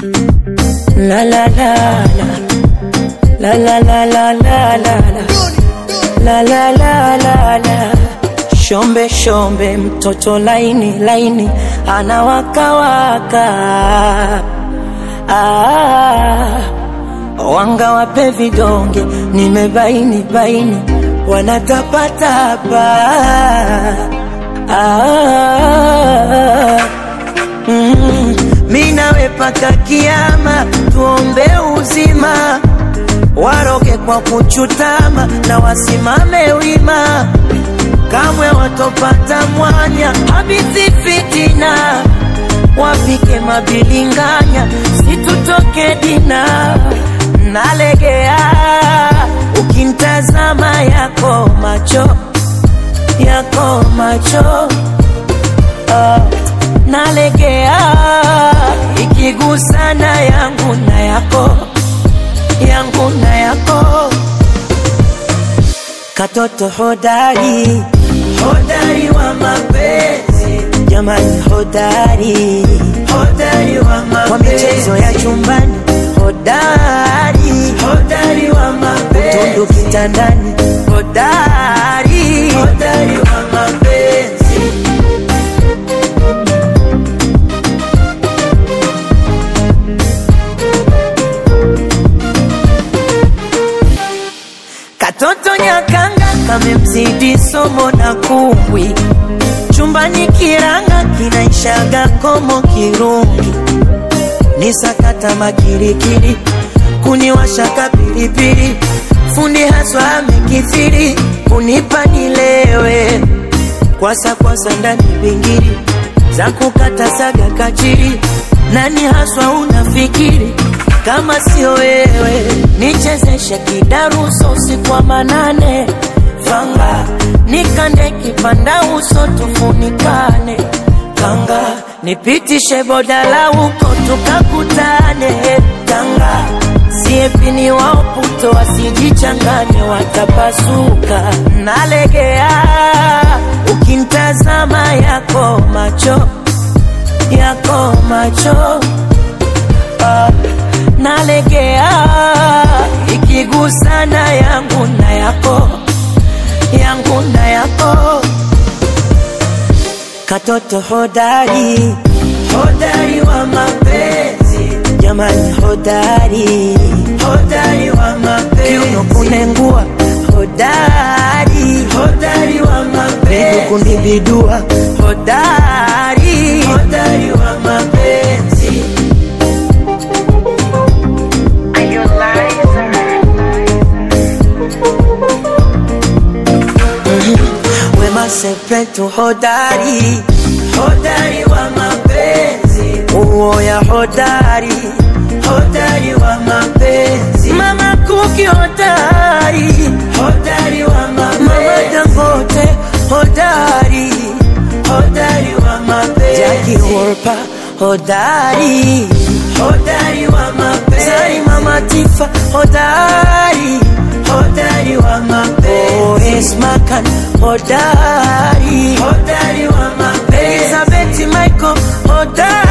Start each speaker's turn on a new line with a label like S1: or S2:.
S1: La la la la La la la la la la la La la la la la Shombe shombe mtoto laini laini anawakawaka ah, wanga wape vidonge nimebaini baini wanatapatapa ah, mm, mi nawe paka kiama tuombe uzima waroge kwa kuchutama na wasimame wima kamwe watopata mwanya habithi fitina wapike mabilinganya situtoke dina nalegea ukintazama yako macho yako macho uh, nalegea ikigusana yangu na yako yangu na yako katoto hodari hodari wa mapenzi jamani hodari hodari wa mapenzi kwa michezo ya chumbani hodari hodari wa mapenzi utundu kitandani hodari hodari wa mapenzi Katoto nyakanga kamemzidi somo na kumbwi, chumbani kiranga kinaishaga komo kirungi, ni sakata makirikiri, kuniwashaka pilipili, fundi haswa amekithiri, kunipa nilewe, kwasa kwasa ndani bingiri, za kukata saga kachiri, nani haswa unafikiri kama sio wewe nichezeshe kidaruso usiku wa manane fanga nikande kipanda uso tufunikane kanga nipitishe bodala huko tukakutane kanga siepini waoputo wasijichanganye watapasuka nalegea ukintazama yako macho yako macho ah nalegea ikigusana yangu na yako yangu na yako katoto hodari hodari wa mapenzi jamani hodari hodari wa mapenzi kiuno kunengua hodari hodari wa mapenzi miguu kunibidua hodari hodari wa mapenzi Wema Sepetu hodari, hodari wa mapenzi, uoya hodari, hodari wa mapenzi, Mama Kuki hodari, hodari wa mapenzi, Mama Dangote hodari, hodari wa mapenzi, Jackie Wolper hodari, hodari wa mapenzi, Zari Mama Tifa hodari, hodari wa mapenzi, oh, Esma Khan hodari, hodari wa mapenzi, Elizabeth Michael hodari